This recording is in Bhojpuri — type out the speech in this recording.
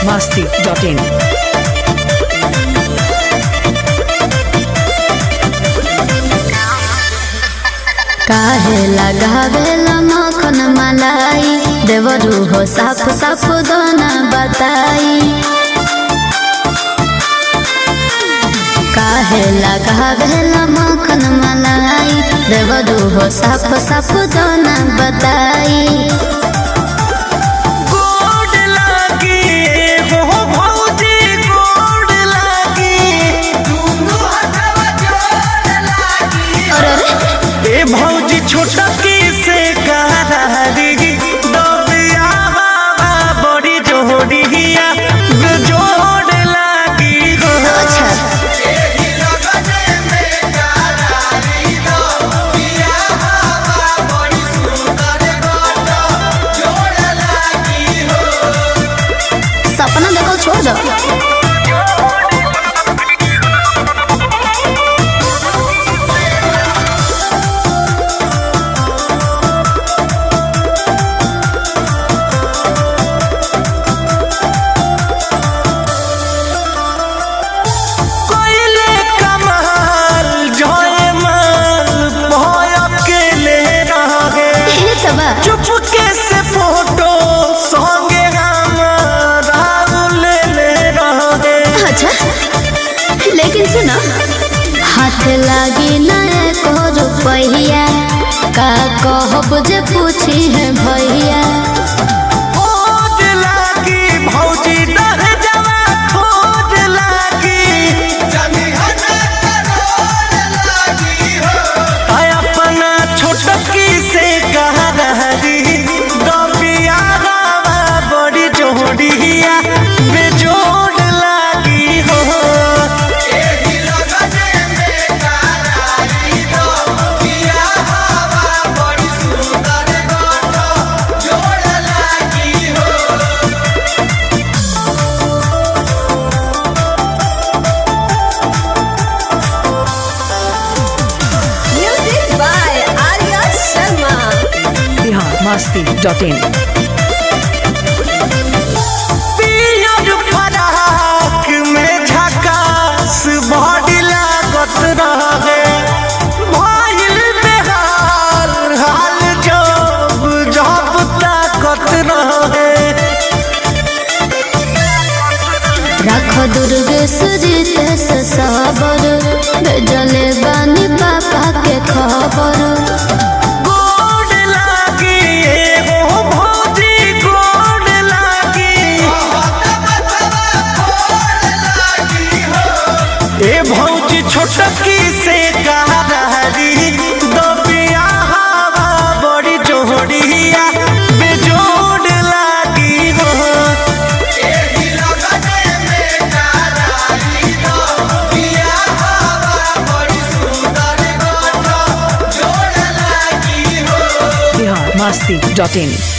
masti.in. काहे लगावेला मखन मलाई देवरू हो साफ साफ दोना बताई काहे लगावेला मखन मलाई देवरू हो साफ साफ दोना बताई गोड लागी हो भौजी गोड लागी अरे अरे ए भौजी छोटा की से करारी दबिया बाबा बड़ी जोड़िया जोड़ लागी हो अच्छा सपना देखल छोड़ दो कोइले कमाल जय माल भय अकेले रहे ये तबा चुपके से फोटो संगे हमारा ले ले रहे अच्छा लेकिन सुनो हाथ लागी ना एको रुपैया का कहब जे पूछी है भैया खोज लागी भौजी दह जवा खोज लागी आय अपना छोटकी से कहा रही दबिया गावा बड़ी जोड़िया बेजोड़ लागी हो Music by Arya Sharma. Bihar masti.in. पियर फराक में झकास बॉडी लागत रहे भइल बेहाल हाल जब जब ताकत रहे रख दुर्ग सुजित से सबर भेजले बानी पापा के खबर गोड लागी एगो भौजी गोड लागी ए भौजी छोटकी से कहा रही दबिया हवा बड़ी जोड़िया बेजोड़ लागी हो Bihar masti.in.